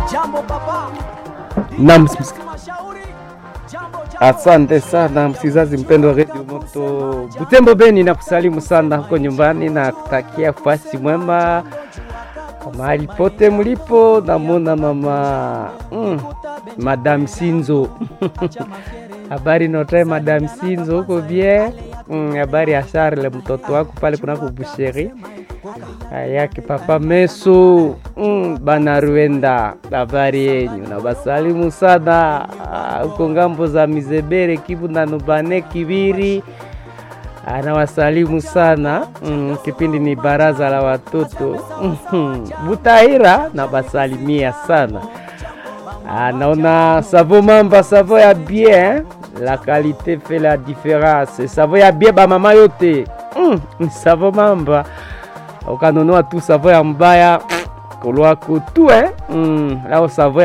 Naam, asante sana msizazi mpendo wa redio Moto Butembo Beni, na kusalimu sana huko nyumbani na kutakia fasi mwema mahali pote mlipo. Namona mama mm, Madam Sinzo habari notae Madam Sinzo huko bie habari mm, ya Charle mtoto wako pale kunako busheri yake papa Meso mm, bana Ruenda, habari yenyu na basalimu sana huko ngambo za Mizebere, Kivu na Nubane Kibiri, anawasalimu sana mm, kipindi ni baraza la watoto mm, Butahira na basalimia sana naona savo mamba savo ya bien la qualité fait la différence savo ya bien bamama yote mm, savo mamba ukanunua tu savo ya mbaya kolwako tu eh? mm, lao savo